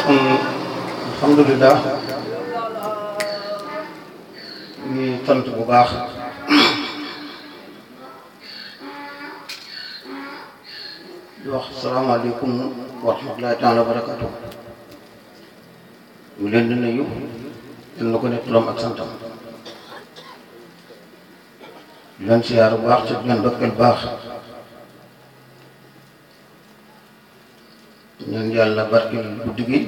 alhamdulilah ñu sant bu baax di wax salaamaaleykum wa rahmatulahi taala wa barakatu ñu leen di nuyu yal na ko ne turam ak santam di leen siyaar bu baax ci di leen dokkeel baax ñaan yàlla barkeel guddi gi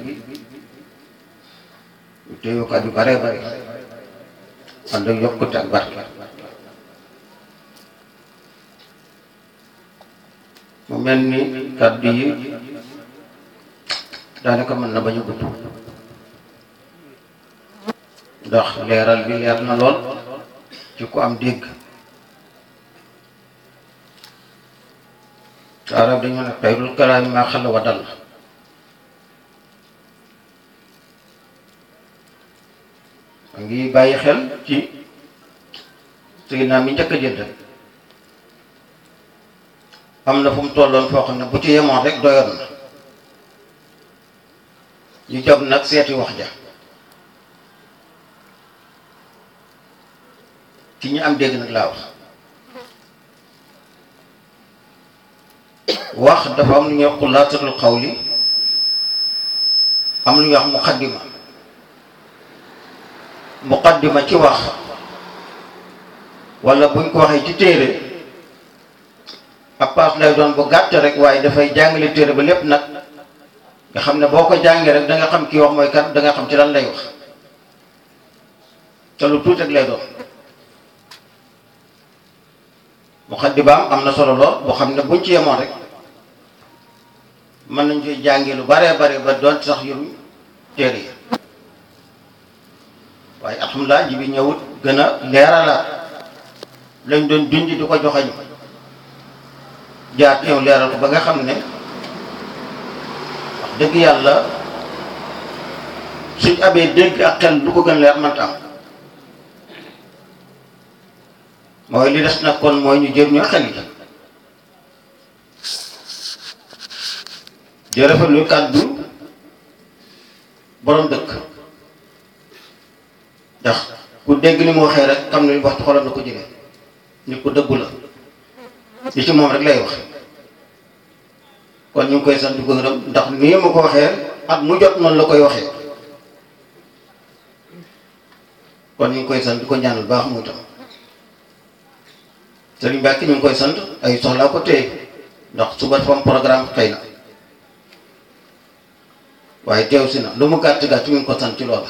ñu téyukat yu bare bare ànd ak yokkute ak barke mu mel ni kàddu yi daanaka mën na bañ a gudd ndax leeral bi leer na lool ci ku am dégg te arab dañu ne xayrul kalaami maa xalla wa dal a ngi bàyyi xel ci sëy naa mi njëkk a jël rek am na fu mu tolloon foo xam ne bu ci yemoon rek doyoon na ñu jóg nag seeti wax ja ci ñi am dégg nag laa wax wax dafa am lu ñuy wax xulaasatul xawli am lu ñuy wax muqaddima muqaddima ci wax wala buñ ko waxee ci téere ab paas lay doon bu gàtt rek waaye dafay jàngale téere ba lépp nag nga xam ne boo ko jàngee rek da nga xam kii wax mooy kan da nga xam ci lan lay wax te lu tuuti rek lay doon muqaddimaam am na solo lool boo xam ne buñ ci yemoon rek mën nañ ci jàngee lu baree bare ba doon sax yu téere yi waaye alhamdulilah ji bi ñëwut gën a leeralaat lañ doon junj di ko joxañ jaar ñëw leeral ko ba nga xam ne wax dëgg yàlla suñ amee dégg ak xel lu ko gën leer mënta am mooy li des nag kon mooy ñu jëriñoo xel yi jërëfal lu kàddu borom dëkk ndax ku dégg ni mu waxee rek xam ne li wax ci xolam na ko jëlee nit ko dëggu la li ci moom rek lay wax kon ñu ngi koy sant di ko gërëm ndax nii ma ko waxee at mu jot noonu la koy waxee kon ñu ngi koy sant di ko ñaanal baax mu tam Sëriñ Mbàkke ñu ngi koy sant ay soxlaa ko téye ndax suba dafa am programme xëy na waaye teew si na lu mu gàtt gàtt ñu ngi ko sant ci loolu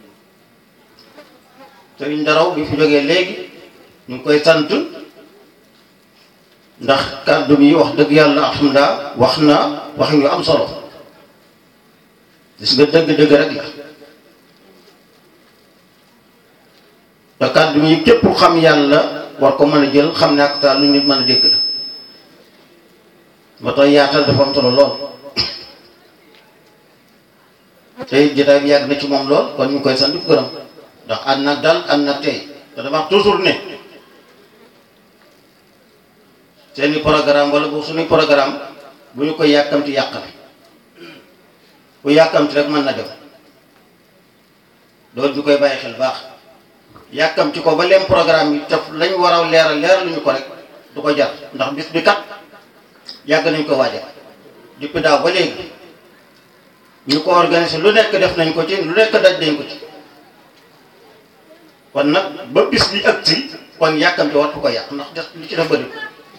Sëriñ Daraw bi fi jógee léegi ñu ngi koy sant ndax kàddu bi wax dëgg yàlla alhamdulilah wax na wax yu am solo gis nga dëgg-dëgg rek la te kàddu yi képp xam yàlla war ko mën a jël xam ne ak taal lu nit mën a dégg la ba tax yaatal dafa am solo lool te jotaay bi yàgg na ci moom lool kon ñu ngi koy sant di ko gërëm ndax ànd nag dal ànd nag tey te dama wax toujours ne seeni programme wala bu suñuy programme bu ñu koy yàkkamti yàqal bu yàkkamti rek mën na dem loolu ñu koy bàyyi xel baax yàkkamti ko ba leen programme yi te lañ war a leeral leeral lu ñu ko rek du ko jar ndax bis bi kat yàgg nañ ko waajal depuis daaw ba léegi ñu ko organiser lu nekk def nañ ko ci lu nekk daj nañ ko ci kon nag ba bis bi ëpp si kon yàkkamti war ko yàq ndax des li ci def bëri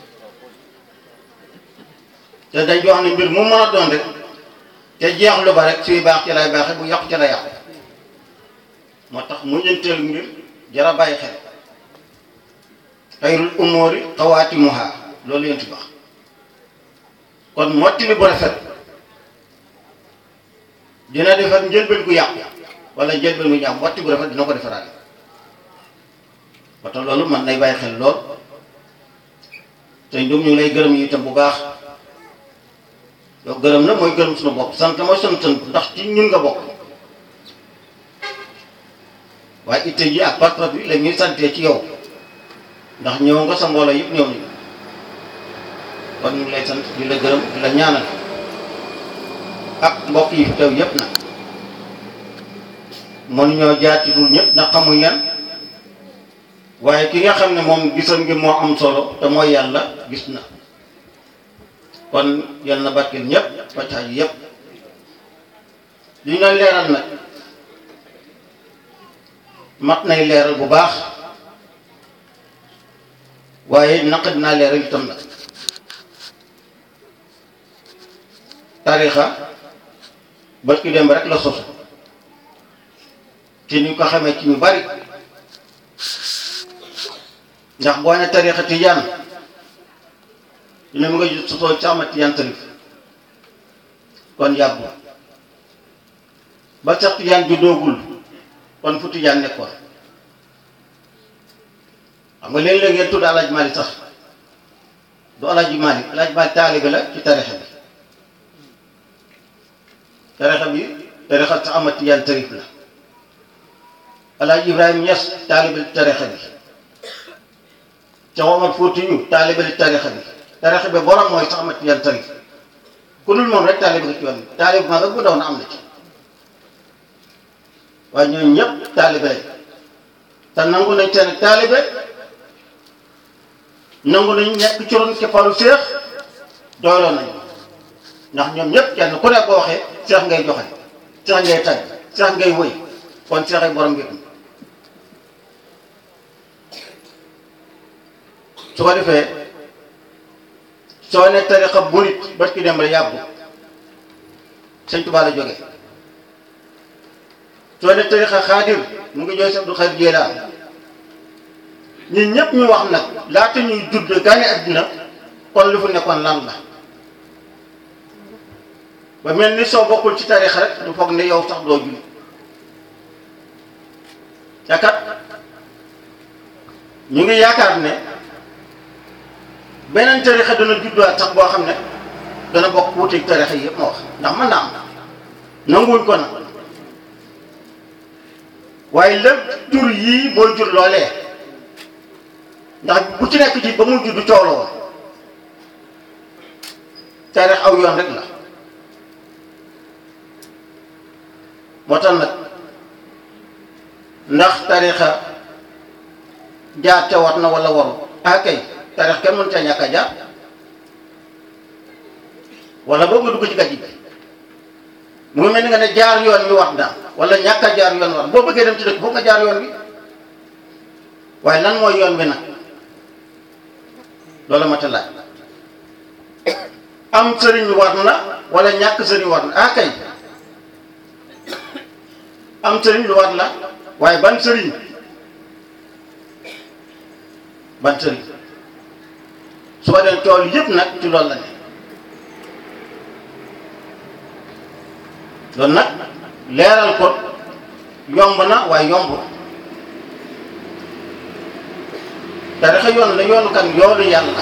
te dañ wax ne mbir mu mën a doon rek te jeex lu ba rek suy baax ci lay baaxe bu yàqu ci lay yàqu moo tax mu ñenteel mbir jara bàyyi xel xayrul umóori xawaatimuha loolu yéen ci baax kon mottali bu rafet dina defar njëlbeen gu yàqu wala njëlbeen gu ñaaw motti bu rafet dina ko defaraale moo tax loolu man nay bàyyi xel lool te ñoom ñu ngi lay gërëm yi itam bu baax yow gërëm na mooy gërëm suñu bopp sant mooy sant sant ndax ci ñun nga bokk waaye itte ji ak part bi la ñuy santee ci yow ndax ñëw nga sa mbooloo yëpp ñëw nañu kon ñu ngi lay sant di la gërëm di la ñaanal ak mbokk yi fi teew yëpp nag mënuñoo jaar ci tur ñëpp ndax xamuñ leen waaye ki nga xam ne moom gisam ngi moo am solo te mooy yàlla gis na kon yal na barkeel ñëpp paccax yi yëpp li ñu doon leeral nag mat nay leeral bu baax waaye naqat naa leeral itam nag tarixa bët ki dem rek la sosu ci ni ko xamee ci ñu bari ndax boo ne tarixa tijaan dina mu nga sosoo ci ama tijaan tarif kon yàggu ba sax tijaan juddoogul kon fu tijaan nekkoon xam nga léeg-léeg ngeen tudd alaaj Maalik sax du alaaj Maalik alaaj Maalik taalibe la ci tarixa bi tarixa bi tarixa sax ama tijaan tarif la alaaj Ibrahima Ñas taalibe ci tarixa bi ca Omar Fuutiyu taalibe ci tarixa bi tarixa bi borom mooy sax ama tijaan tarif ku dul moom rek taalibe nga ci yoon bi taalibe maa nga bu ndaw na am na ci waaye ñooñu ñëpp taalibe lañ te nangu nañ seen taalibe nangu nañ nekk ci ron keppaaru seex doyloo nañ ndax ñoom ñëpp kenn ku nekk boo waxee seex ngay joxe seex ngay tagg seex ngay wëy kon seex ay borom ngir su ko defee soo ne tarixa murit ba ki dem rek yàbbu sëñ Tuubaa la jógee soo ne tarixa xaadir mu ngi jooy Abdul Xaadir Jilaan ñun ñëpp ñu wax nag laata ñuy judd gane àddina kon lu fu nekkoon lan la ba mel ni soo bokkul ci tarixa rek du foog ne yow sax doo julli yaakaar ñu ngi yaakaar ne beneen tarixa dana judduwaat sax boo xam ne dana bokk wuuteeg tarixa yi yëpp ma wax ndax mën naa am nanguwuñ ko nag waaye lépp jur yii mooy jur loolee ndax bu ci nekk ci ba mu juddu coow la woon taarix aw yoon rek la moo tax nag ndax tarixa jaar ca war na wala waru ah kay tarix kenn mën ca ñàkk a jaar wala boobu nga dugg ci gàjj bi mu ngi mel ni nga ne jaar yoon wi war na wala ñàkk a jaar yoon war boo bëggee dem ci dëkk foog nga jaar yoon wi waaye lan mooy yoon wi nag loolu ma ta laaj am sëriñ war na wala ñàkk sëriñ war na ah kay am sëriñ lu war la waaye ban sëriñ ban sëriñ su ko dee tool yëpp nag ci loolu la ne loolu nag leeral ko yomb na waaye yomb tarixa yoon la yoonu kan yoonu yàlla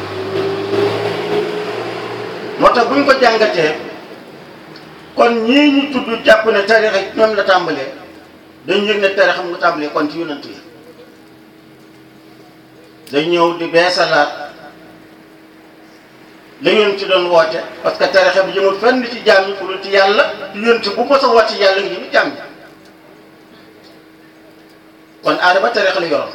moo tax bu ñu ko jàngatee kon ñii ñu tudd jàpp ne tarixa ñoom la tàmbalee dañ yëg ne tarixa mu nga tàmbalee kon ci yonent yi dañ ñëw di beesalaat la yoon ci doon woote parce que tarixa bi jëmul fenn ci jaam ñi pour ci yàlla ci yoon ci bu mos a woote yàlla ngi jëm jaam ñi kon aada ba tarixa la yoroon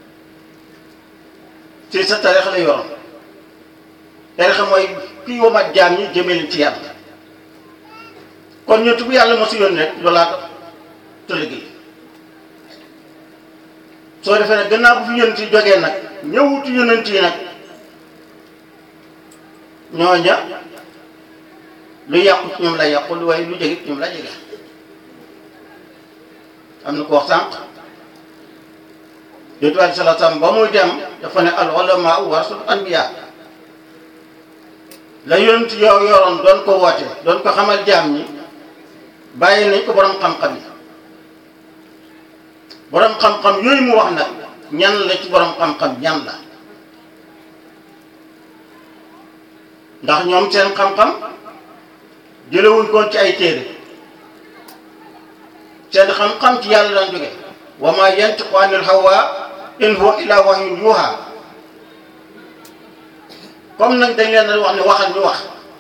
ci sa tarixa la yoroon tarixa mooy kii womat jaam ñi jëmee leen ci yàlla kon ñun bu yàlla mosu yoon rek loolaa te liggéey soo defee nag gannaaw bu fi yonent yi jógee nag ñëwutu yonent yi nag ñooña lu yàqu ci ñoom la yàqu lu waaye lu jege ci ñoom la jege am na ko wax sànq yonent bi sallallahu alayhi wasallam ba muy dem dafa ne al ulama warasul anbiya la yonent yow yoroon doon ko woote doon ko xamal jaam ñi bàyyi nañ ko borom xam-xam yi borom xam-xam yooyu mu wax nag ñan la ci borom xam-xam ñan la ndax ñoom seen xam-xam jëlewuñ ko ci ay téere seen xam-xam ci yàlla daan jóge wa ma yantiqu anil hawa in huwa illa wahyun yuha comme nag dañ leen wax ne waxal ñu wax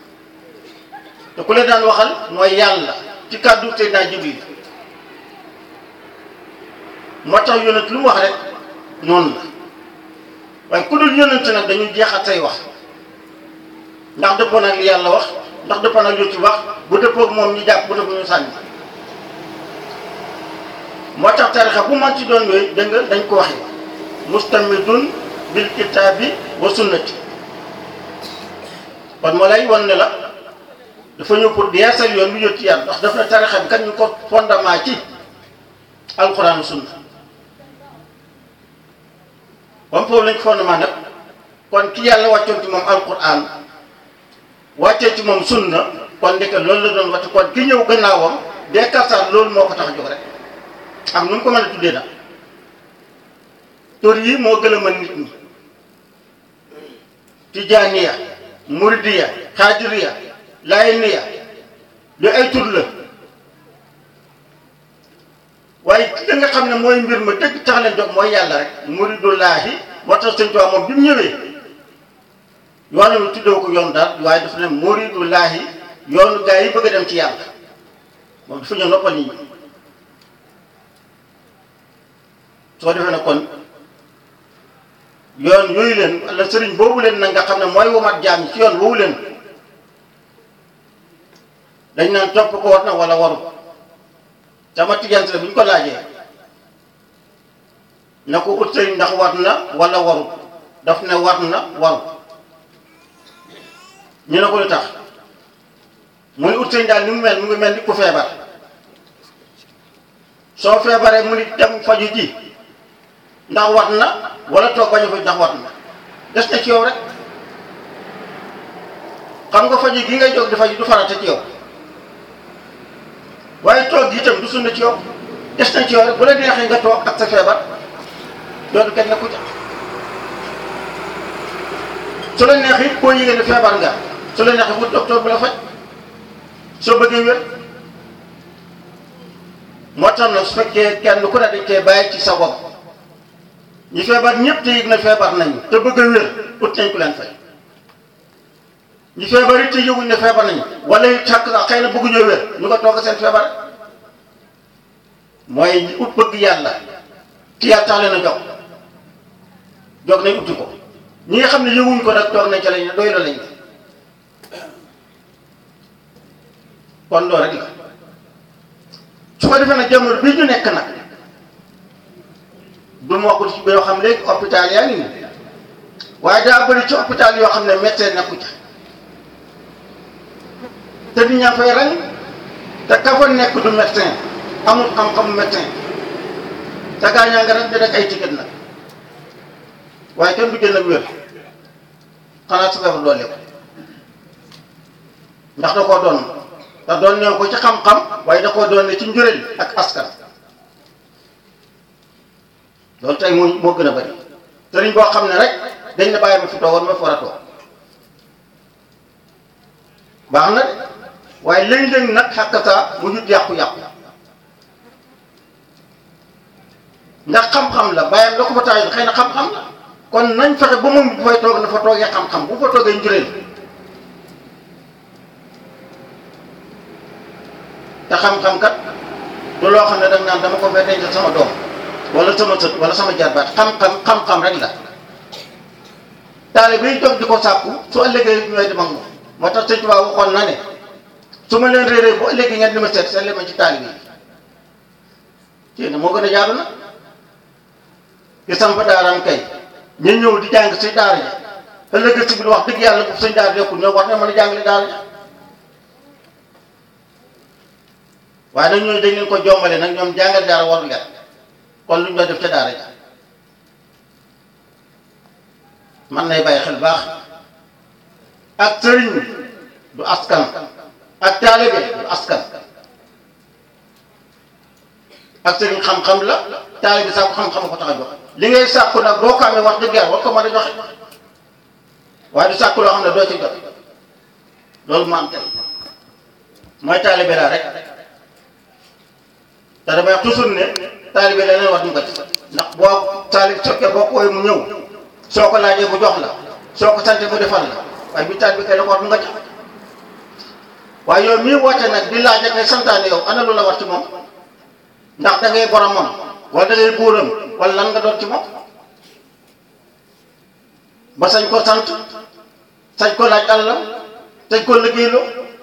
te ku leen daan waxal mooy yàlla ci kàddu Seydina Jibril moo tax yonent lu mu wax rek noonu la waaye ku dul yonent nag dañuy jeexal say wax ndax dëppoo nag li yàlla wax ndax dëppoo nag lu ci wax bu dëppoo moom ñu jàpp bu dëppoo ñu sànni moo tax tarixa bu man ci doon yooyu dégg nga dañ ko waxee mustamidun bil kitaabi wa sunnati kon moo lay wan ne la dafa ñëw pour di yeesal yoon lu jot ci yàlla ndax daf na tarixa bi kat ñu ko fondement ci alxuraan sunna ba mu foofu lañ ko fondement nag kon ki yàlla wàccoon ci moom alxuraan wàccee ci moom sunna kon ndeke loolu la doon wàcc kon ki ñëw gannaawam dee kartaat loolu moo ko tax a jóg rek ak nu mu ko mën a tuddee nag tur yi moo gën a mën nit ñi tijaaniya muridiya xaadiriya layeniya lu ay tur la waaye ki nga xam ne mooy mbir ma dëgg tax leen jóg mooy yàlla rek muridullaahi moo tax sëñ Tuubaa moom bi mu ñëwee yoonu mi tuddoo ko yoon daal waaye dafa ne muridullaahi yoonu gaa yi bëgg a dem ci yàlla moom dafa ñëw noppal nit ñi soo defee ne kon yoon yooyu leen wala sëriñ boobu leen nag nga xam ne mooy womat jaam yi ci yoon woowu leen dañ naan topp ko war na wala waru sama tigante la bu ñu ko laajee na ko ut sëriñ ndax war na wala waru daf ne war na waru ñu ne ko lu tax mu ni ut sëriñ daal ni mu mel mu ngi mel ni ku feebar soo feebaree mu ni dem faju ji ndax wat na wala toog bañ a faj ndax wat na des na ci yow rek xam nga faju gi ngay jóg di faju du farata ci yow waaye toog gi itam du sunna ci yow des na ci yow rek bu la neexee nga toog ak sa feebar loolu kenn ku ca su la neexee it boo yëgee ne feebar nga su la neexee wut docteur bu la faj soo bëggee wér moo tax nag su fekkee kenn ku ne dañ koy bàyyi ci sa bopp ñi feebar ñëpp te yëg na feebar nañu te bëgg a wér ut nañ ku leen fay ñi feebar it te yëguñ ne feebar nañu wala it xàq sax xëy na bëgguñoo wér ñu ko toog seen feebar mooy ñi ut bëgg yàlla ci yàlla tax leen a jox jox nañ uti ko ñi nga xam ne yëguñ ko nag toog nañ ca lañ doy la lañ kon loolu rek la su ko defee nag jamono bii ñu nekk nag du ma wax ci yoo xam léegi hôpital yaa ngi nii waaye daa bëri ci hôpital yoo xam ne médecin nekku ca te nit ñaa fay rang te ka fa nekk du médecin amul xam-xamu médecin te gaa ñaa nga rek di rek ay ticket nag waaye kenn du génn ak wér xanaa su feebar doole ko ndax da koo doon te doon ne ko ci xam-xam waaye da koo doon ne ci njureel ak askan loolu tey moo moo gën a bari sëriñ boo xam ne rek dañ na bàyyi ma fi toogoon ma fi war a toog baax na de waaye léeg-léeg nag xàkkataa mu jut yàqu-yàqu ndax xam-xam la bàyyam la ko fa tax xëy na xam-xam la kon nañ fexe ba moom bu fay toog na fa toogee xam-xam bu fa toogee njureel te xam-xam kat du loo xam ne danga naan dama ko fay denc sama doom wala sama sët wala sama jarbaat xam-xam xam-xam rek la taalibe yi jóg di ko sàkku su ëllëgee ñooy dem ak moom moo tax sëñ Tuubaa waxoon na ne su ma leen réeree bu ëllëgee ngeen di ma seet seet ma ci taalibe yi ci moo gën a jaadu na ki samp daaraam kay ñu ñëw di jàng si daara ja ëllëgee si biir wax dëgg yàlla bu sëñ daara yokkul ñoo war na mën a jàngale daara ja waaye nag ñooñu dañ leen ko jombale nag ñoom jàngal daara waru leen kon lu ñu doon def ca daara ja man nay bàyyi xel baax ak sëriñ du askan ak taalibe du askan ak sëriñ xam-xam la taalibe sàkku xam-xam ko tax a jox li ngay sàkku nag boo ko amee wax dëgg yàlla war ko mën a joxe waaye du sàkku loo xam ne doo ci jot loolu mu am tey mooy taalibe laa rek te damay wax toujours ne taalibe la leen wax ñu ko ci ndax boo taalib sokkee boo koy mu ñëw soo ko laajee mu jox la soo ko sante mu defal la waaye bi taalibe kay la ko war mu nga ca waaye yow mii woote nag di laaj ak ngay santaane yow ana lu la war ci moom ndax da ngay boromam wala da ngay buuram wala lan nga doon ci moom ba sañ ko sant sañ ko laaj àllam sañ ko liggéeyloo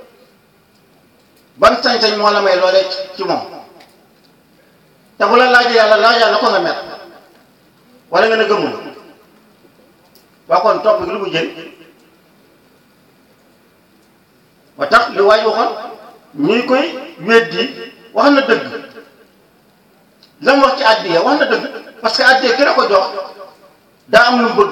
ban sañ-sañ moo la may loolee ci moom te bu la laajee yàlla laajaa na ko nga mer wala nga ne gëmul waa kon topp gi lu mu jël ba tax li waaj waxoon ñuy koy weddi wax na dëgg la mu wax ci àddiya wax na dëgg parce que àddiya ki la ko jox daa am lu mu bëgg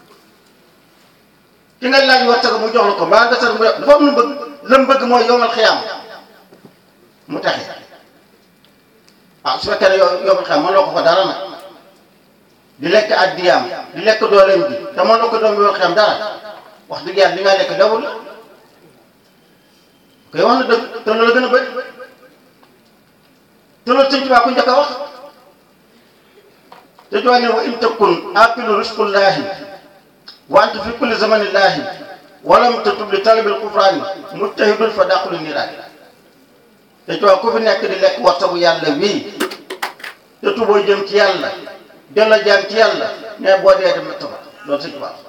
ki nga laaj war mu jox la ko mbaa nga sax mu dafa am lu mu bëgg la mu bëgg mooy yomal xiyaam mu taxe ah su fekkee ne yow yomal xiyaam mënoo ko ko dara nag di lekk àddiyaam di lekk dooleem bi te mënoo ko doom yomal xiyaam dara wax dëgg yàlla li nga lekk dawul la koy wax na dëgg te loolu gën a bëri te loolu sëñ Tuubaa ku njëkk a wax te Tuubaa ne wa in takun aqilu risqullahi wa anta fi kulli zamanillahi walam tatub li talabil kufraani mujtahidun fa daqulu niiraani te Tuubaa ku fi nekk di lekk wartabu yàlla wii te tuboo jëm ci yàlla delloo jaam ci yàlla ne boo dee dem na tabat loolu sëñ Tuubaa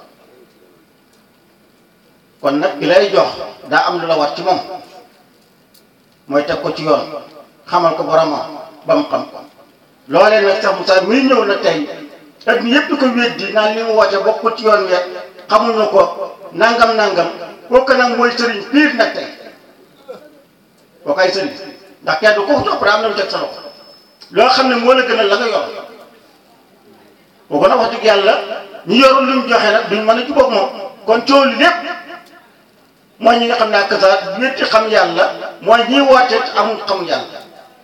kon nag ki lay jox daa am lu la war ci moom mooy teg ko ci yoon xamal ko boromam ba mu xam ko loolee nag sax Moussa muy ñëw na tey ak ni yëpp di ko weddi naan li mu woote bokkul ci yoon weer xamuñu ko nangam nangam kooku nag mooy sëriñ piir nag tey kooku ay sëriñ ndax kenn du ko topp daa am na mu teg sa loxo loo xam ne moo la gën a la nga yor kooku nag wax dëgg yàlla ñu yorul lu mu joxe nag duñ mën a jubóog moom kon coow li lépp mooy ñi nga xam ne ak sa wétti xam yàlla mooy ñi woote amul xam yàlla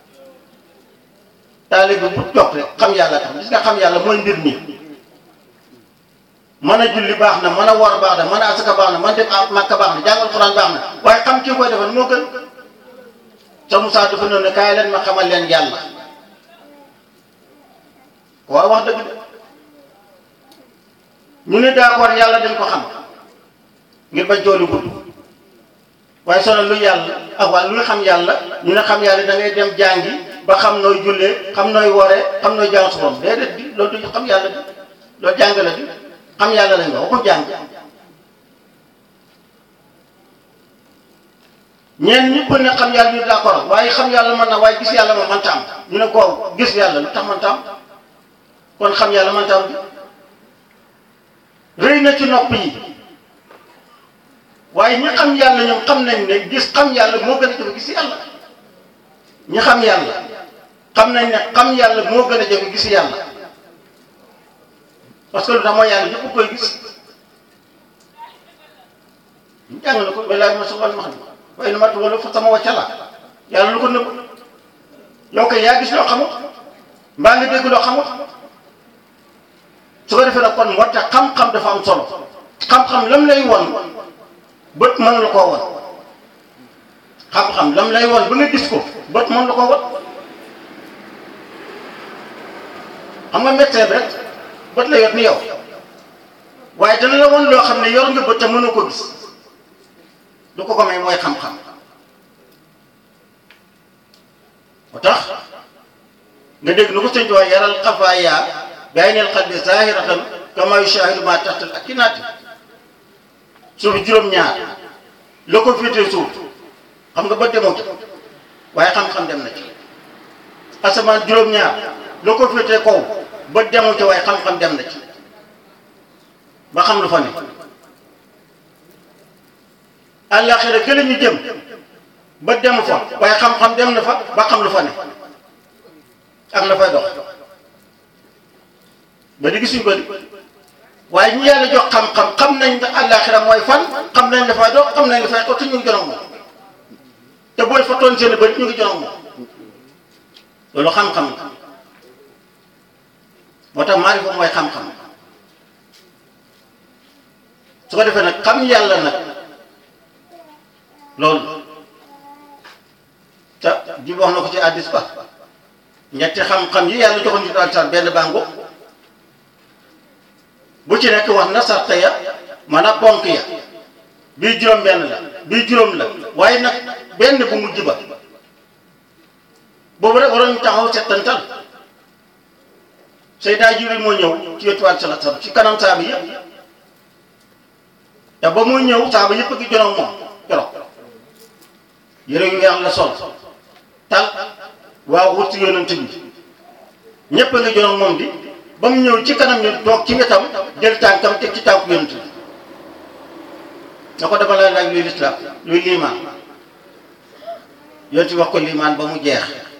taalibe bi bu jox rek xam yàlla tax gis nga xam yàlla mooy mbir mi mën a julli baax na mën a woor baax na mën a asaka baax na mën dem Makka baax na jàngal Quran baax na waaye xam kii koy defal moo gën sa Moussa dafa noonu ne kaay leen ma xamal leen yàlla waaw wax dëgg de ñu ne d'accord yàlla dañ ko xam ngir bañ jooli gudd waaye sonal lu yàlla ak waa luy xam yàlla ñu ne xam yàlla da ngay dem jàngi ba xam nooy jullee xam nooy wooree xam nooy jàng su borom déedéet di loolu du xam yàlla di loolu jàng la di xam yàlla lañ nga waxu jàng ñeen ñi ko ne xam yàlla ñu d'accord waaye xam yàlla mën na waaye gis yàlla ma mënta am ñu ne ko gis yàlla lu tax mënta am kon xam yàlla mënta am bi rëy na ci nopp yi waaye ñi xam yàlla ñoom xam nañ ne gis xam yàlla moo gën a jafe gis yàlla ñi xam yàlla xam nañ ne xam yàlla moo gën a jafe gis yàlla parce que lu tax mooy yàlla ñëpp koy gis ñu jàng na ko walaay ma sa wal ma xam waaye nu mat wala fa sama wàcca la yàlla lu ko nëbb yow kay yaa gis loo xamut mbaa nga dégg loo xamut su ko defee nag kon moo tax xam-xam dafa am solo xam-xam lam lay won bët mën la koo won xam-xam lam lay won ba nga gis ko bët mën la koo won xam nga médecin bi rek bët la yor ni yow waaye dana la won loo xam ne yor nga bët te mënoo ko gis lu ko ko may mooy xam-xam moo tax nga dégg nu ko sëñ wax yaral xafaaya baynal qalbi zahiratan kama yushahidu ma taxtal akinaati suuf juróom-ñaar la ko féetee suuf xam nga ba demoo ci waaye xam-xam dem na ci asamaan juróom-ñaar la ko féetee kaw ba demoo ci waaye xam-xam dem na ci ba xam lu fa ne àllaaxira gële ñu jëm ba demu fa waaye xam-xam dem na fa ba xam lu fa ne ak la fay dox ba di gisuñ ko di waaye ñu yàlla jox xam-xam xam nañ ne àllaaxira mooy fan xam nañ dafay dox xam nañ dafay dox te ñu ngi jonoog moom te booy fa toon seen bët ñu ngi jonoog moom loolu xam-xam la moo tax maarifa mooy xam-xam su ko defee nag xam yàlla nag loolu te ji wax na ko ci addis ba ñetti xam-xam yi yàlla joxoon ñu daal sax benn bàngo bu ci nekk wax na sarte ya maanaam ponk ya bii juróom benn la bii juróom la waaye nag benn bu mujj ba boobu rek waroon ñu taxaw settantal Seydina Jibril moo ñëw ci wetuwaat sala sala ci kanam saaba yëpp te ba muy ñëw saaba yëpp a ngi jonoog moom keroog yére yu weex la sol tal waaw wut si yonent bi ñëpp a ngi jonoog moom di ba mu ñëw ci kanam ñu toog ci wetam jël tànkam teg ci tànku yonent bi na ko dama la laaj luy lislaam luy liimaan yonent bi wax ko liimaan ba mu jeex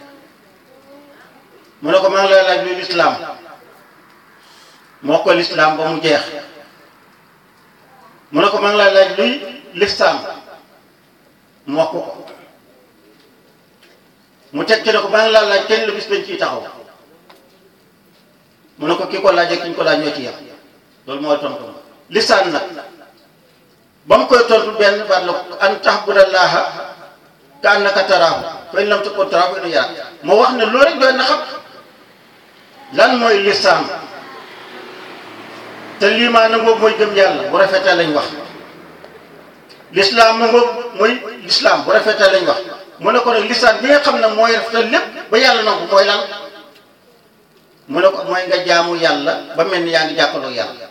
mu ne ko maa ngi lay laaj luy lislaam mu wax ko lislaam ba mu jeex mu ne ko maa ngi lay laaj luy lifsaam mu wax ko ko mu teg ci ne ko maa ngi lay laaj kenn lu bis dañ ciy taxaw mu ne ko ki ko laaj ak ki ñu ko laaj ñoo ci yem loolu mooy tontu lisaan nag ba mu koy tontu benn baat la an tahbudallaha ka annaka taraahu fa in lam takun taraahu fa innahu yaraak moo wax ne loolu rek doy na xam lan mooy lisaan te liimaan na boobu mooy gëm yàlla bu rafetee lañ wax lislaam na boobu mooy lislaam bu rafetee lañ wax mu ne ko nag lisaan bi nga xam ne mooy rafetal lépp ba yàlla nangu mooy lan mu ne ko mooy nga jaamu yàlla ba mel ni yaa ngi jàkkaloo yàlla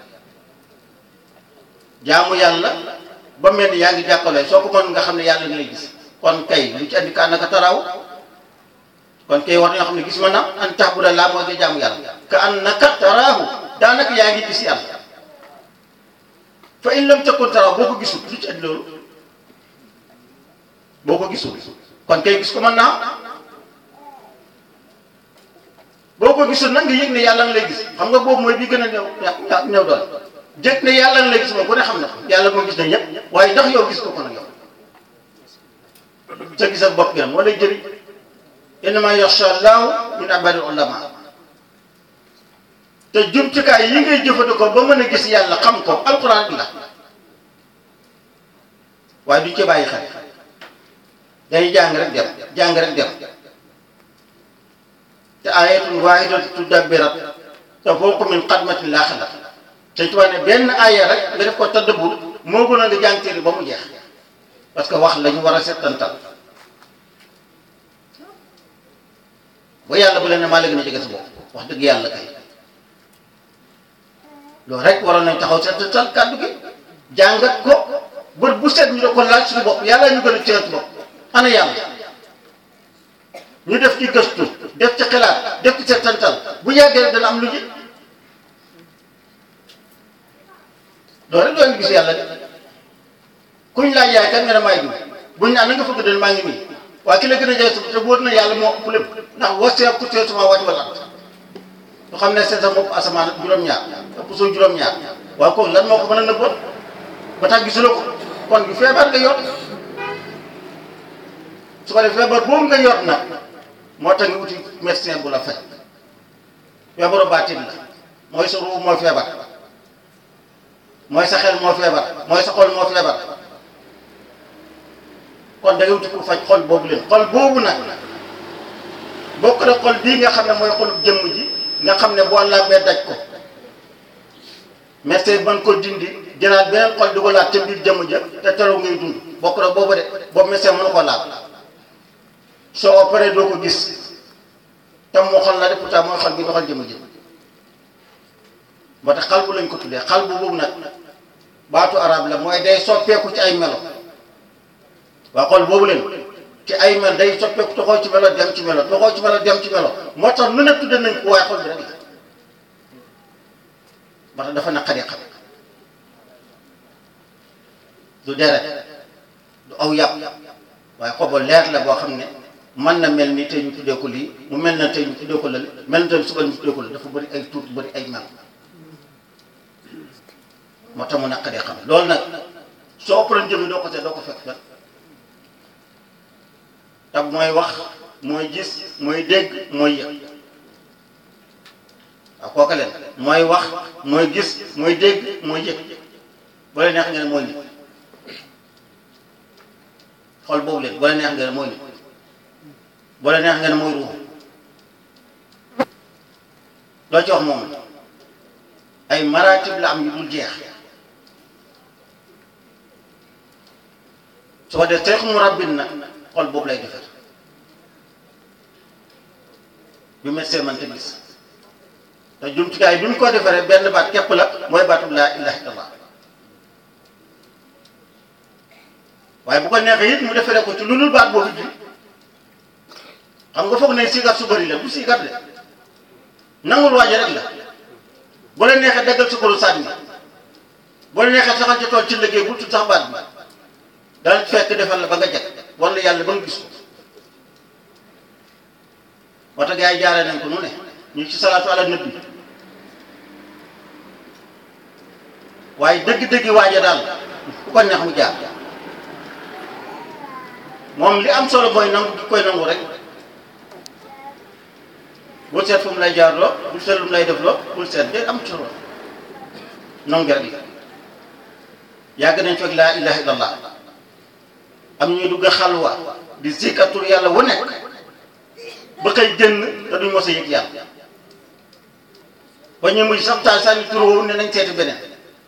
jaamu yàlla ba mel ni yaa ngi jàkkaloo soo ko mën nga xam ne yàlla nga lay gis kon kay lu ci andi ka naka taraaw kon kay war nañoo xam ne gis ma na an tahbuda laa mooy nga jaamu yàlla ka annaka taraahu daanaka yaa ngi gis yàlla fa in lam takun taraahu boo ko gisul lu ci andi loolu boo ko gisul kon kay gis ko mën naa boo ko gisul nag nga yëg ne yàlla nga lay gis xam nga boobu mooy bi gën a néew néew doon jëkk ne yàlla nga lay gis moom ku ne xam na ko yàlla moo gis na ñëpp waaye ndax yow gis ko ko nag yow sa gisal bopp gi nag moo lay jëriñ innama yaxsha llaahu min ibadil ulama te jumtukaay yi ngay jëfandikoo ba mën a gis yàlla xam ko alquran bi la waaye duñ ci bàyyi xel dañuy jàng rek dem jàng rek dem te ayatun waahidatun tudabbirat te fawqa min xadmatin laa xalat te tubaab ne benn aaya rek nga def ko tadabbur moo gën a nga jàng téere ba mu jeex parce que wax la ñu war a settantal ba yàlla bu leen ne maa la gën a jege sa bopp wax dëgg yàlla kay loolu rek waroon nañ taxaw settantal kàddu gi jàngat ko bët bu set ñu da ko laaj suñu bopp yàlla ñu gën a teew bopp ana yàlla ñu def ci gëstu def ci xalaat def ci settantal bu yàggee rek dana am lu ji loolu rek doon gis yàlla de kuñ laaj yaay kan nga ne maay diw buñ naan na nga fëgg den maa ngi nii waaye ki la gën a jaay te wóor na yàlla moo ëpp lépp ndax wasee ku tee sama wàcc wala ñu xam ne seen sa bopp asamaan ak juróom-ñaar ëpp soo juróom-ñaar waaye kooku lan moo ko mën a nëbboon ba tax gisuloo ko kon du feebar nga yor su ko defee feebar boobu nga yor nag moo tax nga uti médecin bu la faj feebaru baatin la mooy sa ruu mooy feebar mooy sa xel moo feebar mooy sa xol moo feebar kon da ngay wuti ku faj xol boobu leen xol boobu nag bokk na xol bii nga xam ne mooy xolub jëmm ji nga xam ne boo làmbee daj ko médecin ban ko dindi jëlaat beneen xol di ko laat ca biir jëmm ja te teru ngay dund bokk na boobu de boobu médecin mënu ko laal soo opéré doo ko gis te moo xol la de pourtant mooy xol bi doxal jëmm ji moo tax xal bu lañ ko tuddee xal bu boobu nag baatu arab la mooy day soppeeku ci ay melo waa xol boobu leen ci ay mel day soppeeku toxoo ci melo dem ci melo toxoo ci melo dem ci melo moo tax nu ne tudde nañ ko waaye xol bi rek la moo tax dafa naqari xam du deret du aw yàpp waaye xobo leer la boo xam ne mën na mel ni tey ñu tuddee ko lii mu mel na tey ñu tuddee ko lële mel na tey suba ñu tuddee ko lële dafa bëri ay tuut bëri ay mel moo tax mu naqaree xam loolu nag soo ëppaloon jëmi doo ko seet doo ko fekk fekk te mooy wax mooy gis mooy dégg mooy yëg waaw kooka leen mooy wax mooy gis mooy dégg mooy yëg boo leen neex nga ne mooy nit xol boobu leen boo leen neex nga ne mooy nit boo leen neex nga ne mooy ruux loo ci wax moom ay maratib la am yu dul jeex su ko def seex mu rabbin nag xol boobu lay defar bi médecin man te gis te jumtukaay bi mu ko defaree benn baat képp la mooy baatu laa ilaha illallah waaye bu ko neexee it mu defaree ko ci lu dul baat boobu ji xam nga foog ne sigar su bëri la bu sigar de nangul waaje rek la bu la neexee daggal su koru sànni bu la neexee saxal ci tool ci liggéey bu tudd sax baat bi dana fekk defal la ba nga jag wala yàlla ba nga gis ko moo tax gars yi jaaree nañ ko nu ne ñu ci salaatu ala nabi waaye dëgg-dëgg waaja daal ku ko neex mu jaar moom li am solo mooy nangu di koy nangu rek bul seet fu mu lay jaar loo bul seet lu mu lay def loo bul seet de am solo nangu rek la yàgg nañ fekk laa ilaha illallah am ñuy dugg xalwa di zikkatul yàlla wu nekk ba koy génn te duñ mos a yëg yàlla ba ñu muy sax taal sànni tur woowu ne nañ seeti beneen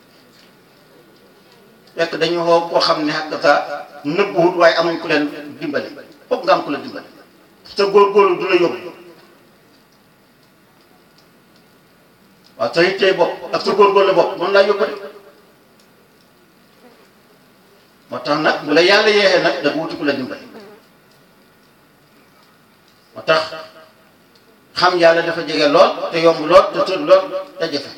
fekk dañu woo koo xam ne xàq sa nëbbuwut waaye amuñ ku leen dimbale foog nga am ku la dimbale te góorgóorlu du la yóbbu waaw sa yittee bopp ak sa góorgóorlu bopp moom laa yóbbu de moo tax nag bu la yàlla yeexee nag da wuti ku la dimbale moo tax xam yàlla dafa jege lool te yomb lool te tër lool te jafe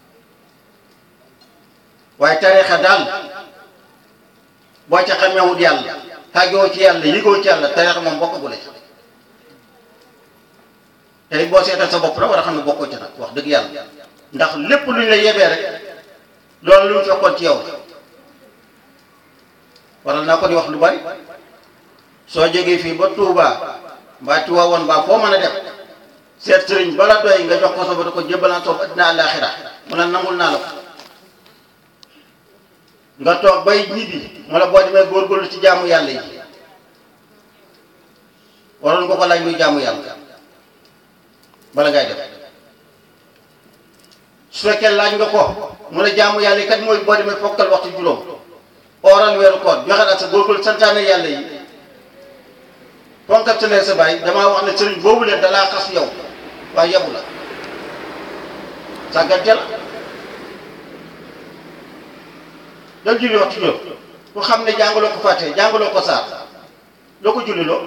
waaye tariixa daal boo ca xamewut yàlla xàggoo ci yàlla yëgoo ci yàlla tariixa moom bokkagul ci tey boo seetal sa bopp rek war a xam ne bokkoo ci nag wax dëgg yàlla ndax lépp lu ñu la yebee rek loolu lu ñu fekkoon ci yow waral naa ko di wax lu bari soo jógee fii ba Touba mbaa Tiwaawan mbaa foo mën a def seet sëriñ bala doy nga jox ko sa ba ko jébbalaan soob addina àllaaxira mu ne nangul naa la ko nga toog bay ñibbi mu la boo demee góorgóorlu ci jaamu yàlla yi waroon nga ko laaj luy jaamu yàlla bala ngay def su fekkee laaj nga ko mu ne jaamu yàlla yi kat mooy boo demee fokkal waxtu juróom ooral weeru koor joxe ak sa góorgóorlu santaane yàlla yi fonkal sa lee sa baay damaa wax ne sëriñ boobu leen dalaa xas yow waaye yebu la sàggante la dal julli waxtu juróom ku xam ne jàngaloo ko fàtte jàngaloo ko saar loo ko julli loo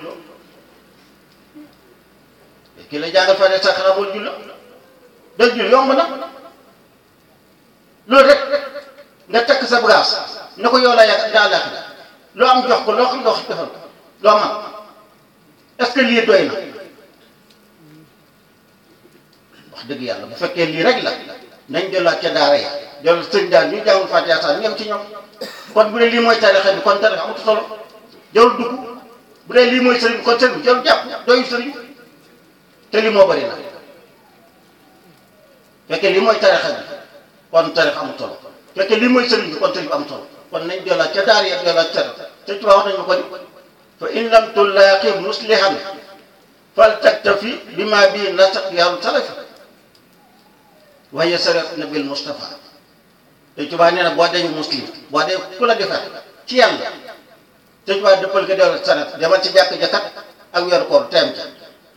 kii la jàngal fàtte saar xanaa boo julli dal julli yomb na loolu rek nga takk sa bagage ne ko yow laa yàgg daa làkk loo am jox ko loo xam loo defal ko loo man est-ce que lii doy na wax dëgg yàlla bu fekkee lii rek la nañ delluwaat ca daara ya dellu sëñ daal ñu jàngul Fatiha sax ñoom ci ñoom kon bu dee lii mooy tarixa bi kon tarixa amatu solo jarul dugg bu dee lii mooy sëriñ kon sëriñ jarul jàpp doyu sëriñ te lii moo bëri na fekkee lii mooy tarixa bi kon tarixa amatu solo fekkee lii mooy sëriñ bi kon sëriñ bi amatu solo kon nañ delluwaat ca daara ya delluwaat ca sëñ Tuubaa wax nañu ko ni fa in lam tulaaqi muslihan fal taktafi bima bii nasaq yaaru salafi waaye sarat nabil Mustafa te Tuubaa nee na boo dee muslim boo dee ku la defar ci yàlla te Tuubaa dëppal ko dellu sarat demal ci jàkk jakat ak weeru koor teem ca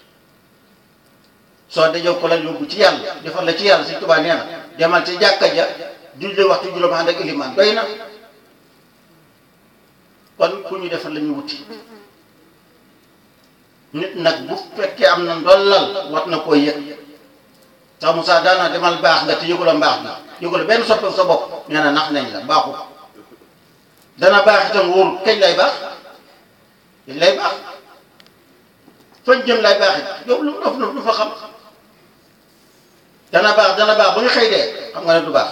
soo dajoo ko la yóbbu ci yàlla defar la ci yàlla si Tuubaa nee na demal ci jàkka ja julli waxtu juróom ànd ak ilimaan doy na kon ku ñu defar la ñu wuti nit nag bu fekkee am na ndollal war na koo yëg sax Moussa daana demal baax nga te yëgula mbaax bi yëgula benn soppeeku sa bopp nee na nax nañ la baaxul dana baax itam wóorul kañ lay baax kañ lay baax fañ jëm lay baax it yow lu dof lu fa xam dana baax dana baax ba nga xëy dee xam nga ne du baax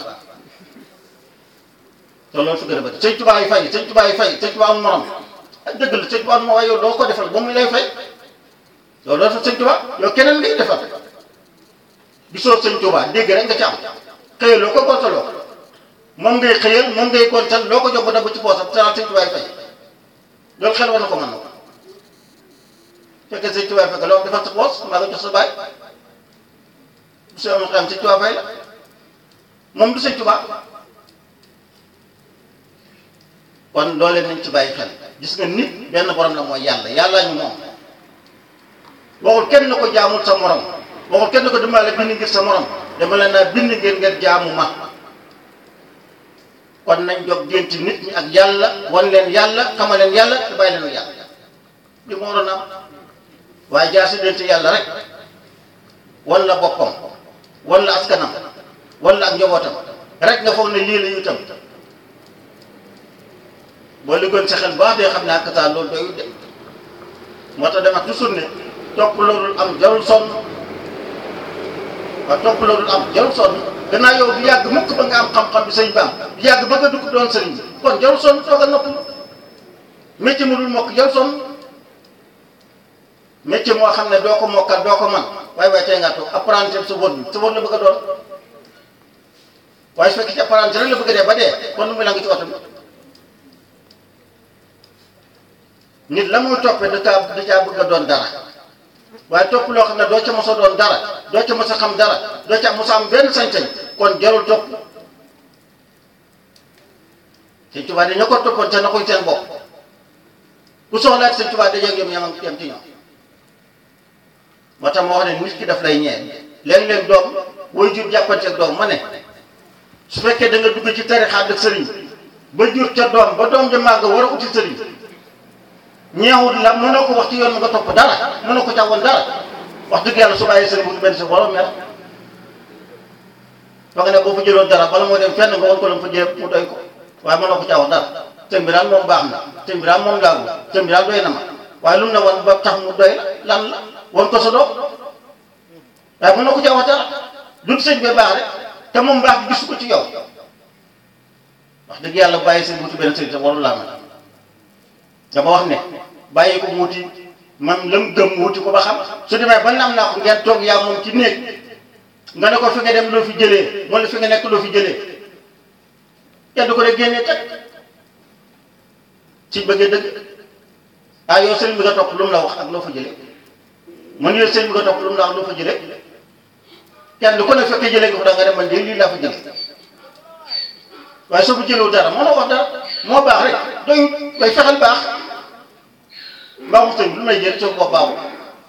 te loolu su gën a bëri sëñ Tuubaa yi fay sëñ Tuubaa yi fay sëñ Tuubaa am morom ak dëgg la sëñ Tuubaa am waaye yow doo ko defal ba muy lay fay yow loolu fa sëñ Tuubaa yow keneen ngay defal gisoo sëñ Tuubaa dégg rek nga ci am xëyaloo ko gontaloo ko moom ngay xëyal moom ngay gontal loo ko jox ba dab ci poosam te sëñ Tuubaa yi fay loolu xel war na ko mën na ko fekkee sëñ Tuubaa yi fekk loo defal sa poos mbaa nga jox sa baay bu soo amoon xam sëñ Tuubaa fay la moom du sëñ Tuubaa kon loolee nañ ci bàyyi xel gis nga nit benn borom la mooy yàlla yàlla ñu moom waxul kenn na ko jaamul sa morom waxul kenn na ko dimbale bind ngir sa morom dama leen a bind ngeen ngeen jaamu ma kon nañ jog dénti nit ñi ak yàlla wan leen yàlla xamal leen yàlla te bàyyi leen yàlla li moo waroon am waaye jaa si dénti yàlla rek wan la boppam wan la askanam wan la ak njabootam rek nga foog ne lii la itam boo liggoon sa xel baax dee xam ne ak saa loolu doyul de moo tax dama toujours ne topp loolu am jarul sonn waaw topp loolu am jarul sonn gannaaw yow du yàgg mukk ba nga am xam-xam bi sëñ baam du yàgg ba nga dugg doon sëriñ bi kon jarul sonn toogal nopp métier mu dul mokk jarul sonn métier moo xam ne doo ko mokkal doo ko man waaye waaye tey ngaa toog apprenti sa wóor bi sa wóor la bëgg a doon waaye su fekkee ci apprenti rek la bëgg a dee ba dee kon nu muy la nga ci oto bi nit la muy toppee da caa da caa bëgg a doon dara waaye topp loo xam ne doo ca mos a doon dara doo ca mos a xam dara doo ca mos a am benn sañ-sañ kon jarul topp sëñ Tuubaa dañu ko toppoon te na koy seen bopp ku soxlaat sëñ Tuubaa dajeeg yom yamam yam ci ñoom moo tax ma wax ne nit ki daf lay ñee léeg-léeg doom booy jur jàppanteeg doom ma ne su fekkee da nga dugg ci tarixaat ak sëriñ ba jur ca doom ba doom ja màgg war a uti sëriñ ñeewul la mënoo ko wax ci yoon nga topp dara mënoo ko càwoon dara wax dëgg yàlla su bàyyi sëriñ bu benn sa borom mer fa nga ne boo fa jëloon dara bala moo dem fenn nga won ko la fa jëlee mu doy ko waaye mënoo ko càwoon dara sëñ bi daal moom baax na sëñ bi daal moom laagu sëñ bi daal doy na ma waaye lu mu ne woon ba tax mu doy lan la won ko sa doom waaye mënoo ko càwoon dara dut sëñ bi baax rek te moom baax bi gisu ko ci yow wax dëgg yàlla bàyyi sëñ wuti benn sëriñ te warul laa mel dama wax ne bàyyi ko wuti man lam gëm wuti ko ba xam su demee ba nam naa ko ngeen toog yaa moom ci néeg nga ne ko fi nga dem loo fi jëlee wala fi nga nekk loo fi jëlee kenn du ko de génnee teg ci bëggee dëgg ah yow sëriñ bi nga topp lu mu la wax ak loo fa jëlee man yow sëriñ bi nga topp lu mu la wax loo fa jëlee kenn du ko ne fekkee jëlee nga fa da nga dem man de lii laa fa jëlee waaye soo fa jëlewu dara moo la wax dara moo baax rek doyut bay fexeel baax mbaaxu sëñ lu may jël soo ko baaxul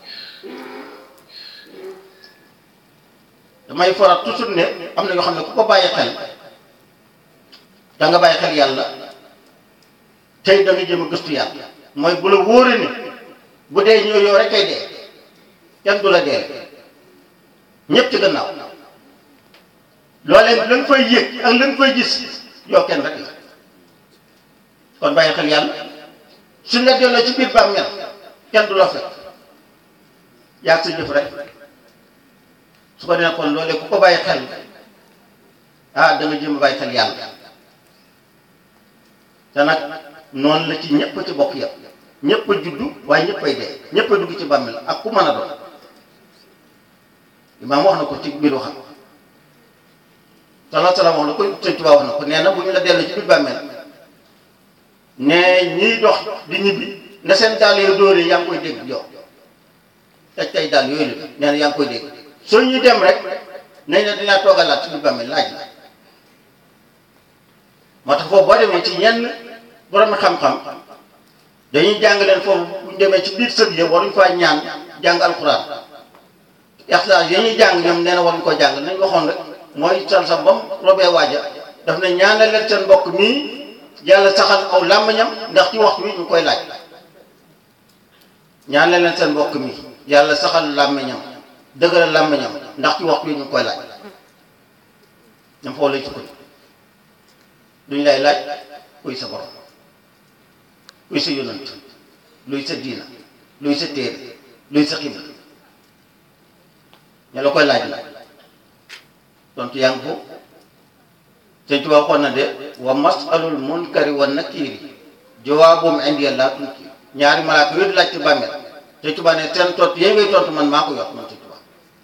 damay faral toujours ne am na yoo xam ne ku ko bàyyi xel da nga bàyyi xel yàlla tey da nga jëm a gëstu yàlla mooy bu la wóore ni bu dee ñëw yow rek kay dee kenn du la dee ñëpp ci gannaaw loolee la nga fay yëg ak la nga fay gis yow kenn rek la kon bàyyi xel yàlla suñ la delloo ci biir bàmmeel kenn du la fekk yaa sa jëf rek su ko defee kon loolee ku ko bàyyi xel ah da nga jëm a bàyyi xel yàlla te nag noonu la ci ñëpp ci bokk yëpp ñëpp a juddu waaye ñëpp ay dee ñëpp a dugg ci bàmmeel ak ku mën a doon imaam wax na ko ci biir waxam salaa salaam wax na ko sëñ Tuubaa wax na ko nee na bu ñu la delloo ci biir bàmmeel ne ñiy dox di ñibbi na seen dàll yoo dóoree yaa ngi koy dégg yow taj tay dàll yooyu la nee na yaa ngi koy dégg soo ñuy dem rek nañ ne dinaa toogalaat ci biir bàmmeel laaj la moo tax foofu boo demee ci ñenn borom xam-xam dañuy jàng leen foofu bu ñu demee ci biir sëb yi waruñ faa ñaan jàng alxuraan ixlaas yi ñuy jàng ñoom nee na waruñ ko jàng nañ waxoon rek mooy sal sa bam robee waaja daf ne ñaanal leen seen mbokk mii yàlla saxal aw làmmiñam ndax ci waxtu wi ñu koy laaj ñaanal leen seen mbokk mi yàlla saxal làmmiñam dëgëral làmmiñam ndax ci waxtu wi ñu koy laaj ñam foofu lay sukkandiku duñ lay laaj kuy sa borom kuy sa yonant luy sa diina luy sa téere luy sa xibla ña la koy laaj la tontu yaa ngi ko sëñ Tuubaa waxoon na de wa masalul munkari wa nakiri jawaabum indi laa tunki ñaari malaaka yooyu di laaj ci bàmmeel sëñ Tuubaa ne seen tontu yéen ngay tontu man maa ko yor man sëñ Tuubaa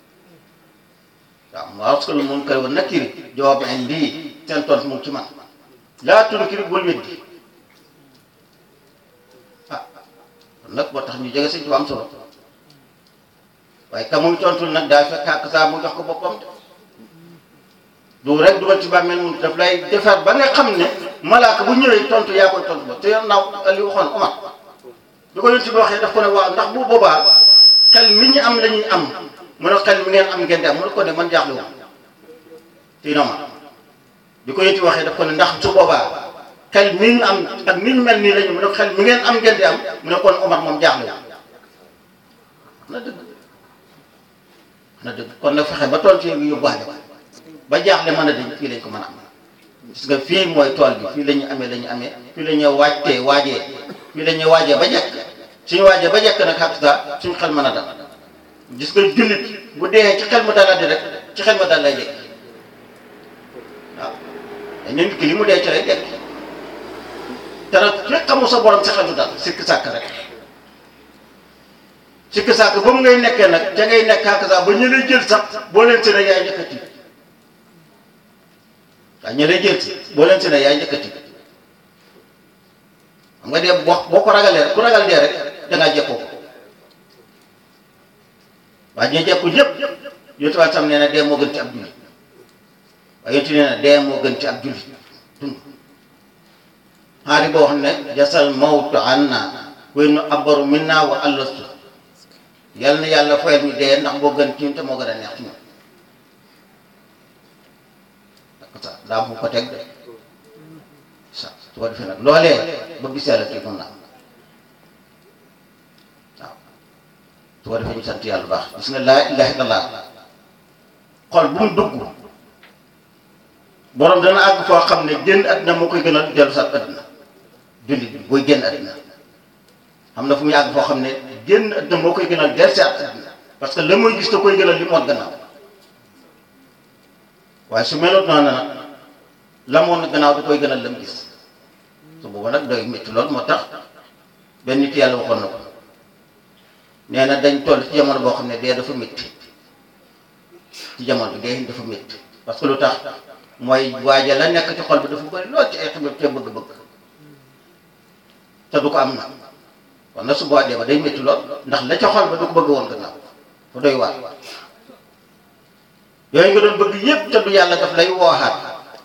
waaw masalul munkari wa nakiri jawaabum indi seen tontu mu ngi ci man laa tunkiri bul weddi ah kon nag moo tax ñu jege sëñ Tuubaa am solo waaye ka muy tontul nag daa fekk ak saa mu jox ko boppam de du rek dugal ci bàmmeel mu daf lay defar ba nga xam ne malaaka bu ñëwee tontu yaa koy tontu ba te yow naaw li waxoon Omar bi ko yonent bi waxee daf ko ne waaw ndax bu boobaa xel mi ñu am la ñuy am mu ne xel mi ngeen am ngeen di am mu ne ko ne man jaaxle woon ci nooma bi ko yëti waxee daf ko ne ndax su boobaa xel mi ñu am ak ni ñu mel nii lañu mu ne xel mi ngeen am ngeen di am mu ne kon Omar moom jaaxle na dëgg na dëgg kon nag fexe ba tool ci yëngu yóbbuwaale ba jaaxle mën a dañ fii lañ ko mën a am gis nga fii mooy tool bi fii la ñu amee la ñu amee fii la ñu waajtee waajee fii la ñu waajee ba jekk suñu waajee ba jekk nag xaq saa suñu xel mën a dal gis nga jullit bu dee ci xel mu daladi rek ci xel ma dal lay dekk waaw dañ nit ki li mu dee ci lay dekk te nag fekk xamu sa borom sa xel du dal sikk sàkk rek sikk sàkk ba mu ngay nekkee nag ca ngay nekk xaq saa ba ñu lay jël sax boo leen seen yaay njëkk a tiit waaw ñu lay jël si boo leen seen yaay njëkk a tiit xam nga dee boo boo ko ragalee ku ragal dee rek dangaa jekkoo ko waaye ñu jekku ñëpp yonent bi tam nee na dee moo gën ci ab jullit waaye yonent nee na dee moo gën ci ab jullit dund xaari boo xam ne jasal mawtu anna wéy nu abaru minna wa allastu yal na yàlla fayal ñu dee ndax moo gën ci ñun te moo gën a neex ci ñun sa daa mu ko teg de sa su ko defee nag loolee ba gis yàlla kii mun na am waaw su ko defee ñu sant yàlla baax gis nga laa ilaha illallah xol bu mu dugg borom dana àgg foo xam ne génn àddina moo koy gën a dellu sax àddina jullit bi booy génn àddina xam na fu muy àgg foo xam ne génn àddina moo koy gën a dellu sax àddina parce que la muy gis da koy gën a li moon gannaaw waaye su meloon noonu nag la moon gannaaw da koy gën a lam gis su booba nag doy métti lool moo tax benn nit yàlla waxoon na ko nee na dañ toll ci jamono boo xam ne dee dafa métti ci jamono bi dee dafa métti parce que lu tax mooy waaja la nekk ci xol bi dafa bëri lool ci ay xibir te bëgg-bëgg te du ko am na kon nag su boobaa dee ba day métti lool ndax la ca xol ba du ko bëgg woon gannaaw fa doy waar yooyu nga doon bëgg yépp te du yàlla daf lay wooxaat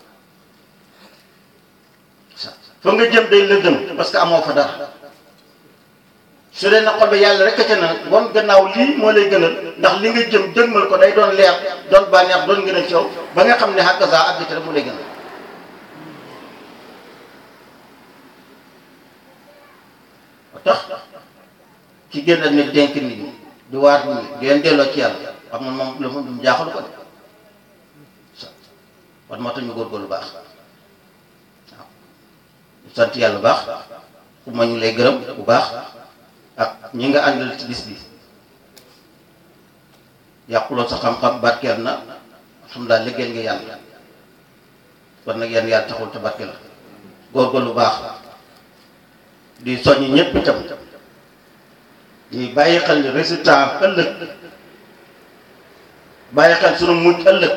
fa nga jëm day lëndëm parce que amoo fa dara su dee na xol ba yàlla rek ca na won gannaaw lii moo lay gënal ndax li nga jëm jëgmal ko day doon leer doon bànneex doon gën a ci yow ba nga xam ne xàq saa àgg ci rek mu lay gënal ba tax ci génn ak nit dénk nit ñi di waat nit ñi di leen delloo ci yàlla xam nga moom lu mu jaaxalu ko de wan moo tax ñu góorgóorlu baax waaw sant yàlla bu baax ku ma ñu lay gërëm bu baax ak ñi nga àndal ci bis bi yàquloo sa xam-xam barkeel na alhamdulilah liggéeyal nga yàlla kon nag yenn yàlla taxul te barkeel la góorgóorlu baax di soññ ñëpp itam di bàyyi xel ni résultat ëllëg bàyyi xel sunu mujj ëllëg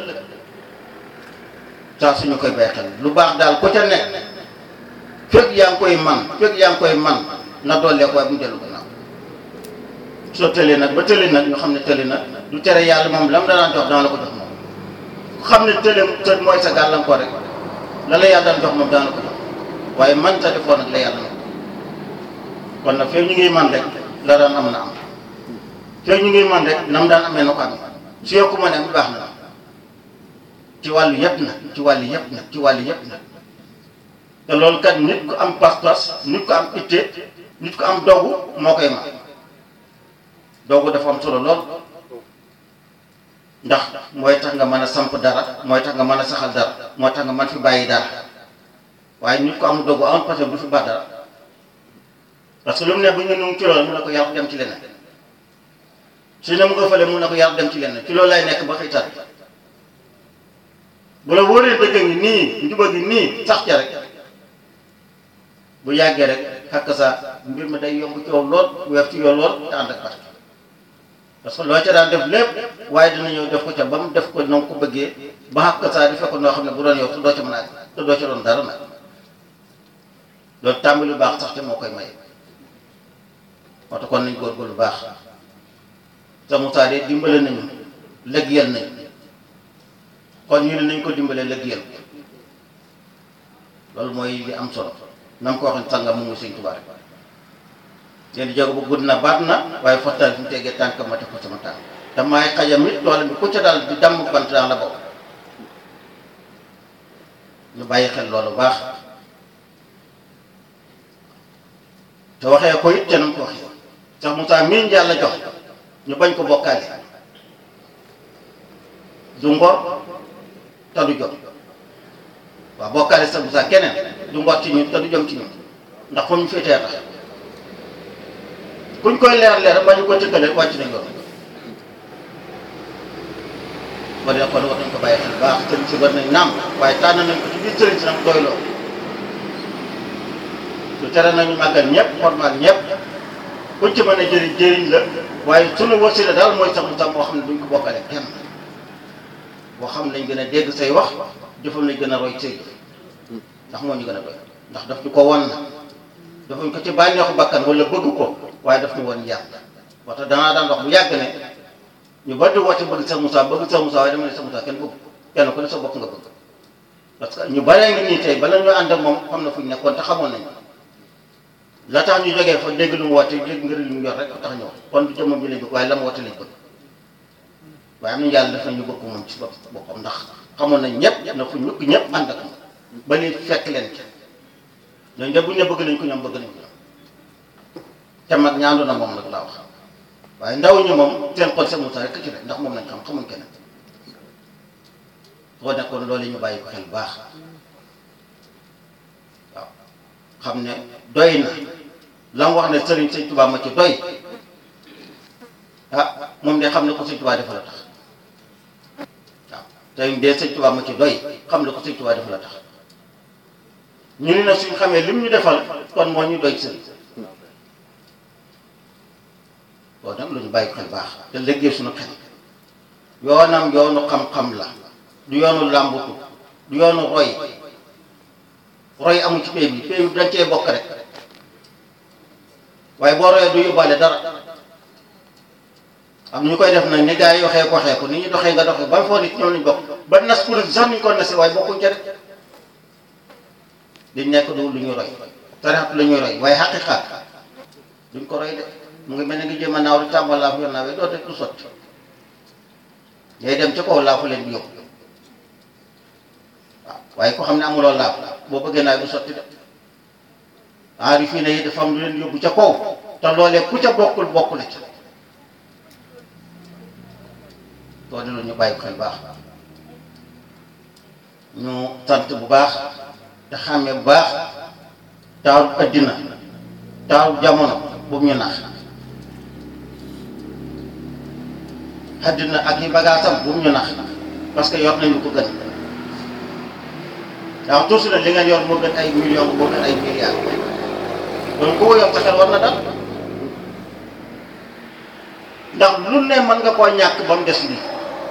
saa suñu koy bàyyi xel lu baax daal ku ca nekk fekk yaa ngi koy man fekk yaa ngi koy man na doolee ko waaye bu mu dellu gannaaw soo tëlee nag ba tëlee nag ñu xam ne tëlee nag du tere yàlla moom lam la daan jox dana la ko jox moom ku xam ne tëlee të mooy sa gàllankoor rek la la yàlla daan jox moom dana la ko jox waaye man ta defoon nag la yàlla nag kon nag fekk ñu ngi man rek la daan am na am fekk ñu ngi man rek nam daan amee na ko amee su yokku ma ne am baax na ci wàllu yëpp nag ci wàllu yëpp nag ci wàllu yëpp nag te loolu kat nit ku am pas-pas nit ku am itte nit ku am dogu moo koy ma dogu dafa am solo lool ndax mooy tax nga mën a samp dara mooy tax nga mën a saxal dara moo tax nga mën fi bàyyi dara waaye nit ku am dogu am parce que du fi baax dara parce que lu mu ne bu ñu nu ci loolu mun na ko yàlla dem ci leneen su ne mu nga fële mun na ko yàlla dem ci leneen ci loolu lay nekk ba xëytaat bu la wóoree dëgg ngi nii njuba gi nii sax ca rek bu yàggee rek xakk sa mbir mi day yomb ci yow lool weef ci yow lool te ànd ak barke parce que loo ca daan def lépp waaye dina ñëw def ko ca ba mu def ko noonu ko bëggee ba xakk saa di fekk noo xam ne bu doon yow te doo ca mën a te doo ca doon dara nag loolu tàmbali lu baax sax te moo koy may moo tax kon nañ góorgóorlu baax sa Moussa de dimbale nañu lëggeel nañu kon ñu ne nañ ko dimbalee lëggeel loolu mooy li am solo na mu ko waxee sàngam mu ngi sëñ Tuubaa rek leen di jóge bu gudd na baat na waaye fottal fi mu tegee tànk ma teg ko sama tànk te maay xajam it loolu bi ku ca daal di damm bant daan la bokk ñu bàyyi xel loolu baax te waxee ko it te nam ko waxee sax Moussa miin yàlla jox ñu bañ ko bokkaale du ngor te du jot waaw bokkaale sax Moussa keneen du ngor ci ñun te du jom ci ñun ndax fu ñu féetee tax kuñ koy leer leer ba ñu ko tëkkale wàcc nañ yoon ba dee kon war nañ ko bàyyi xel baax sëriñ si war nañ naam waaye tànn nañ ko ci biir sëriñ si nag doyloo lu tere nañu màggal ñëpp formal ñëpp kuñ ci mën a jëriñ jëriñ la waaye sunu wasila daal mooy sax mu sax moo xam ne duñ ko bokkale kenn boo xam ne lañ gën a dégg say wax jëfam lañ gën a roy say jëf ndax moo ñu gën a doy ndax daf ñu ko won na dafuñ ko ci bànneexu bakkan wala bëgg ko waaye daf ñu woon yàgg waxta danaa daan wax bu yàgg ne ñu bari di woote bëgg Cheikh Moussa bëgg Cheikh Moussa waaye dama ne Cheikh Moussa kenn bëgg kenn ku ne sa bopp nga bëgg parce que ñu baree ngi nii tey bala ñu ànd ak moom xam na fu ñu nekkoon te xamoon nañ la tax ñu jógee fa dégg lu mu woote dégg ngir lu mu yor rek tax ñëw kon du jëmmam bi lañ bëgg waaye la mu woote lañ bëgg waaye am nañu yàlla def nañu bëgg moom ci bopp boppam ndax xamoon nañ ñëpp na fu ñukk ñëpp ànd ak moom ba li fekk leen ci ñooñu de buñ ne bëgg nañ ko ñoom bëgg nañ ko ñoom te mag ñaandu na moom nag laa wax waaye ndaw ñi moom seen xol Cheikh Moussa rek ci rek ndax moom lañ xam xamuñ keneen soo nekkoon loolu ñu bàyyi ko xel baax waaw xam ne doy na la mu wax ne sëriñ sëñ Tuubaa ma ci doy ah moom de xam ne ko sëñ Tuubaa dafa la tax waaw sëriñ de sëñ Tuubaa ma ci doy xam ne ko sëñ Tuubaa dafa la tax ñu ni nag suñ xamee lim ñu defal kon moo ñu doy sëriñ loolu nag lu ñu bàyyi xel baax te liggéey suñu xel yoonam yoonu xam-xam la du yoonu làmbutu du yoonu roy roy amul ci pay bi pay bi dañ cee bokk rek waaye boo royee du yóbbaale dara am ñu koy def nag ni gars yi waxee ko waxee ko ni ñu doxee nga doxee ba foo nit ñoom lañ bokk ba nas kuréel sax ñu ko nase waaye bokkuñ ca rek liñ nekk du lu ñu roy tarixat lu ñuy roy waaye xaqiqaat duñ ko roy de mu ngi mel ne ngi jéem a naaw di tàmbal laa fu yor naawee doo teg du sotti ngay dem ca kaw laa fu leen di yóbbu waaw waaye ko xam ne amuloo laaf boo bëggee naa du sotti de aari fii ne yi dafa am lu leen yóbbu ca kaw te loolee ku ca bokkul bokku la ca loolu la ñu bàyyi ko xel baax ñu sant bu baax te xàmmee bu baax taaru addina taaru jamono boobu ñu nax addina ak yi bagaasam bu mu ñu nax parce que yor nañu ko gën waaw toujours nag li ngeen yor moo gën ay millions moo gën ay milliards donc ku ko yor sa xel war na dal ndax lu ne mën nga koo ñàkk ba mu des lii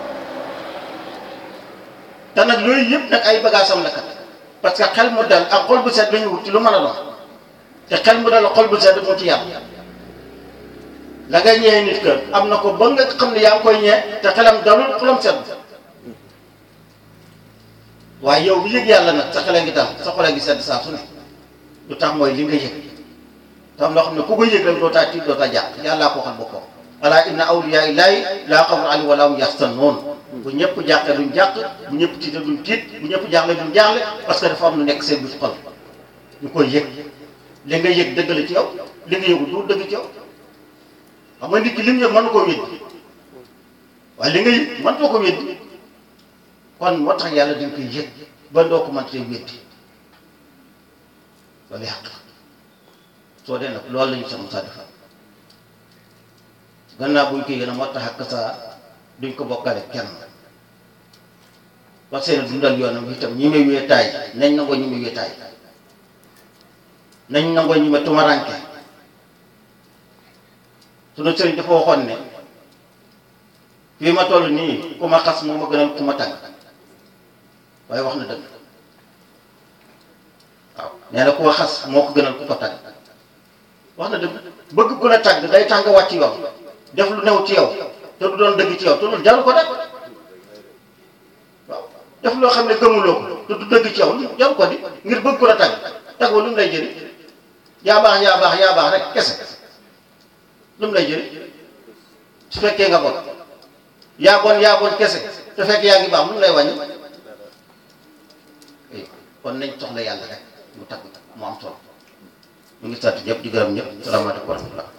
te nag yooyu yëpp nag ay bagaasam la kat parce que xel mu dal ak xol bu sedd lañu wut ci lu mën a doon te xel mu dal ak xol bu sedd moo ci yàlla la ngay ñëwee nit kër am na ko ba nga xam ne yaa ngi koy ñee te xelam dalul xolam sedd waaye yow bu yëg yàlla nag sa xale ngi dal sa xole ngi sedd saa su ne lu tax mooy li nga yëg tam loo xam ne ku ko yëg rek doo taa tiit doo taa jàpp yàllaa ko waxal boppam alaa inna awliyaa illaahi laa xawfun alayhim wa laa hum yaxzanuun bu ñëpp jàqee duñ jàq bu ñëpp tiite duñ tiit bu ñëpp jaaxle duñ jaaxle parce que dafa am lu nekk seen biir xol ñu koy yëg li nga yëg dëgg la ci yow li nga yëgu du dëgg ci yow xam nga nit ki li mu yëg mën na koo wéddi waaye li nga yëg mën na ko wéddi kon moo tax yàlla dañ koy yëg ba doo ko mën see wéddi loolu yàq soo dee nag loolu la ñu sax Moussa defal gannaaw buñ koy yéene moo tax ak saa duñ ko bokkale kenn parce que dundal yoonam itam ñi may wéetaay nañ nangoo ñi may wéetaay nañ nangoo ñi ma tumaranke sunu sëriñ dafa waxoon ne fii ma toll nii ku ma xas moo ma gënal ku ma tàgg waaye wax na dëgg waaw nee na ku ma xas moo ko gënal ku ko tàgg wax na dëgg bëgg ku la tàgg day tàng wàcc yoon def lu new ci yow te du doon dëgg ci yow te loolu jaru ko de waaw def loo xam ne gëmuloo ko te du dëgg ci yow jaru ko di ngir bëgg ku la tàgg tàgg lu mu lay jëriñ yaa baax yaa baax yaa baax rek kese lu mu lay jëriñ su fekkee nga bon yaa bon yaa bon kese te fekk yaa ngi baax lu mu lay wàññi kon nañ soxla yàlla rek mu tagg mu am solo ñu ngi sant ñëpp di gërëm ñëpp salaamaaleykum wa rahmatullah